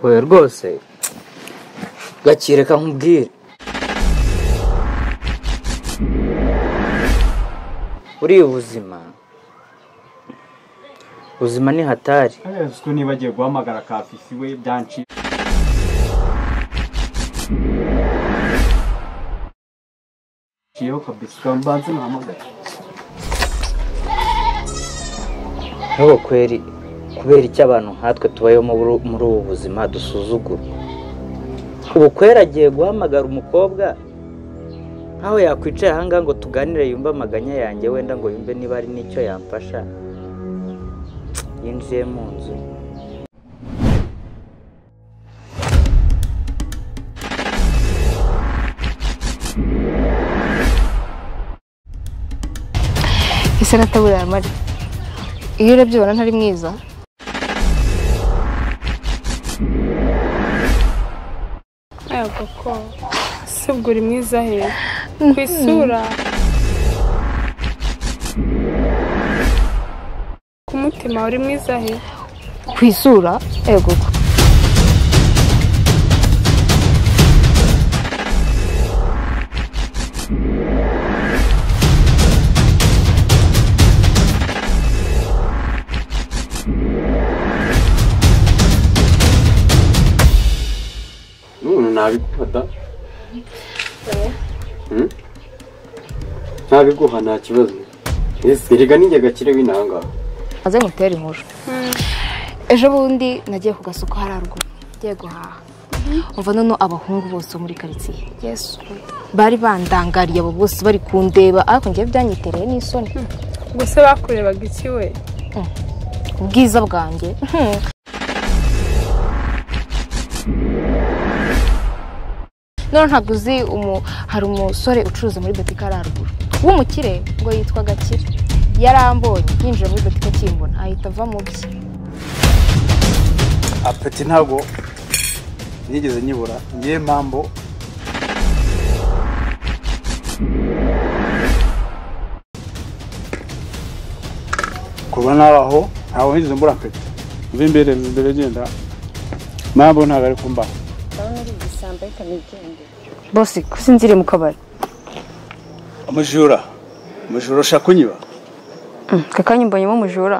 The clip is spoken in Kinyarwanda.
oya rwose gakireka nkubwire buriya ubuzima ubuzima ni hatari ko niba agiye guhamagara ka fifi we byanshi ciyeho kabisa ukambanza nahamagara ntabwo kweri kubera icyo abantu nkatwe tubayeho muri ubu- muri ubu buzima dusuzugura ubu kweri agiye guhamagara umukobwa nkaho yakwicaye ahangaha ngo tuganire yumve amaganya yanjye wenda ngo yumve niba hari n'icyo yamfasha yinjiye mu nzu ese nataburiye amari iyo urebye ubona ntari mwiza Ntabwo ko si ubwo uri mwiza he ku isura ku mutima uri mwiza he ku isura yego none ntabiguha da Hmm? ntabiguha nta kibazo ese erega ninjye gakire w'intangaha maze ngutere inkuru ejo bundi nagiye ku gasoko hari haruguru ngiye guhaha umva noneho abahungu bose bo muri karitsiye yesu bari bandangariye abo bose bari kundeba ariko njyewe byanyitereye n'isoni gusa bakurebaga iki we ubwiza bwanjye none ntabwo uzi umu- hari umusore ucuruza muri butike ari haruguru w'umukire ngo yitwa gakire yarambonye yinjira muri butike akimbona ahita ava mu bye apeti ntabwo nigeze nyibura niyo mpamvu kuba nabaho ntabwo nigeze mbura apeti mva imbere mva imbere genda mpamvu ntabwo ari kumbaho bose kusinzire mu kabari umujura umujura ushaka kunyiba kakanya mbonyemo umujura